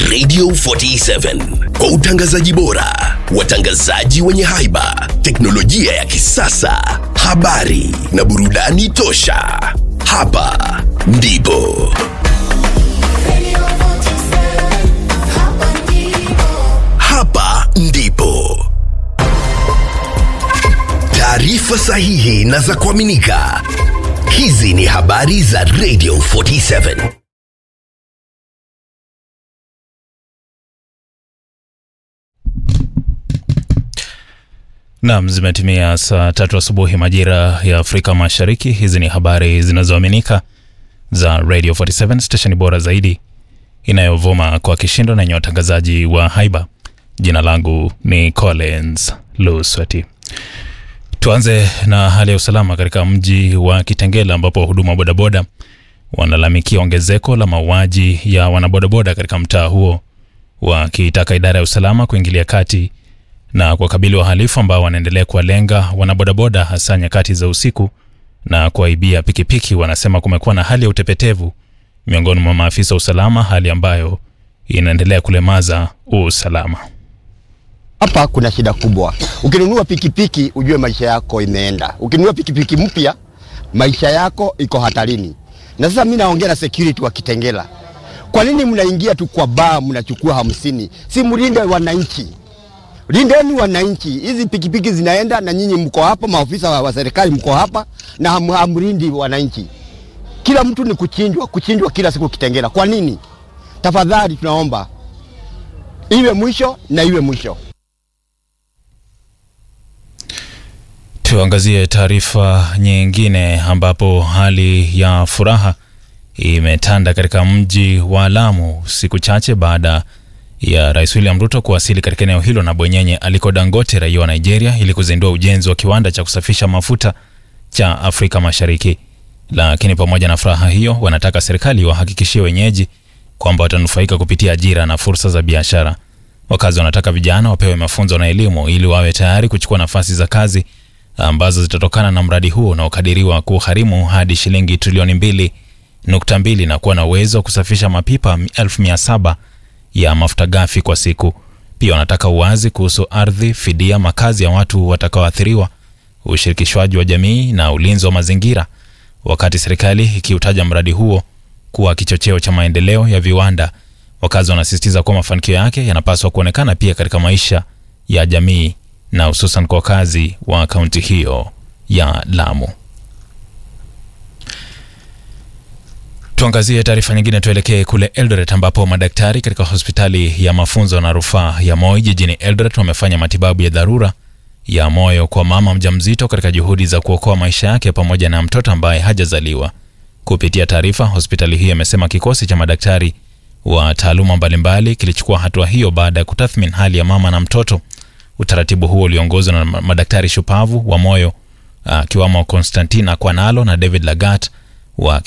Radio 47 kwa utangazaji bora, watangazaji wenye haiba, teknolojia ya kisasa, habari na burudani tosha. Hapa ndipo hapa ndipo taarifa sahihi na za kuaminika. Hizi ni habari za Radio 47. Naam, zimetimia saa tatu asubuhi majira ya Afrika Mashariki. Hizi ni habari zinazoaminika za Radio 47 stesheni bora zaidi inayovuma kwa kishindo na yenye watangazaji wa haiba. Jina langu ni Collins Luswati. Tuanze na hali ya usalama katika mji wa Kitengela ambapo wahudumu wa bodaboda wanalalamikia ongezeko la mauaji ya wanabodaboda katika mtaa huo, wakitaka idara ya usalama kuingilia kati na kuwakabili wahalifu ambao wanaendelea kuwalenga wanabodaboda hasa nyakati za usiku na kuwaibia pikipiki. Wanasema kumekuwa na hali ya utepetevu miongoni mwa maafisa wa usalama, hali ambayo inaendelea kulemaza usalama. Hapa kuna shida kubwa. Ukinunua pikipiki ujue maisha yako imeenda. Ukinunua pikipiki mpya maisha yako iko hatarini. Na sasa mimi naongea na security wa Kitengela. Kwa nini mnaingia tu kwa baa mnachukua hamsini? Si mlinde wananchi. Lindeni wananchi. Hizi pikipiki zinaenda na nyinyi mko hapa, maofisa wa, wa serikali mko hapa na ham, hamlindi wananchi. Kila mtu ni kuchinjwa, kuchinjwa kila siku Kitengela. Kwa nini? Tafadhali tunaomba iwe mwisho na iwe mwisho. Tuangazie taarifa nyingine ambapo hali ya furaha imetanda katika mji wa Lamu siku chache baada ya Rais William Ruto kuwasili katika eneo hilo na bwenyenye aliko Dangote, raia wa Nigeria, ili kuzindua ujenzi wa kiwanda cha kusafisha mafuta cha Afrika Mashariki. Lakini pamoja na furaha hiyo, wanataka serikali wahakikishie wenyeji kwamba watanufaika kupitia ajira na fursa za biashara. Wakazi wanataka vijana wapewe mafunzo na elimu ili wawe tayari kuchukua nafasi za kazi ambazo zitatokana na mradi huo unaokadiriwa kugharimu hadi shilingi trilioni mbili nukta mbili na kuwa na uwezo wa kusafisha mapipa elfu mia saba ya mafuta ghafi kwa siku. Pia wanataka uwazi kuhusu ardhi, fidia, makazi ya watu watakaoathiriwa, ushirikishwaji wa jamii na ulinzi wa mazingira, wakati serikali ikiutaja mradi huo kuwa kichocheo cha maendeleo ya viwanda. Wakazi wanasisitiza kuwa mafanikio yake yanapaswa kuonekana pia katika maisha ya jamii na hususan kwa wakazi wa kaunti hiyo ya Lamu. Tuangazie taarifa nyingine, tuelekee kule Eldoret ambapo madaktari katika hospitali ya mafunzo na rufaa ya Moi jijini Eldoret wamefanya matibabu ya dharura ya moyo kwa mama mjamzito katika juhudi za kuokoa maisha yake pamoja na mtoto ambaye hajazaliwa. Kupitia taarifa, hospitali hiyo imesema kikosi cha madaktari wa taaluma mbalimbali kilichukua hatua hiyo baada ya kutathmini hali ya mama na mtoto. Utaratibu huo uliongozwa na madaktari shupavu wa moyo akiwamo Konstantina Kwanalo na David Lagat wa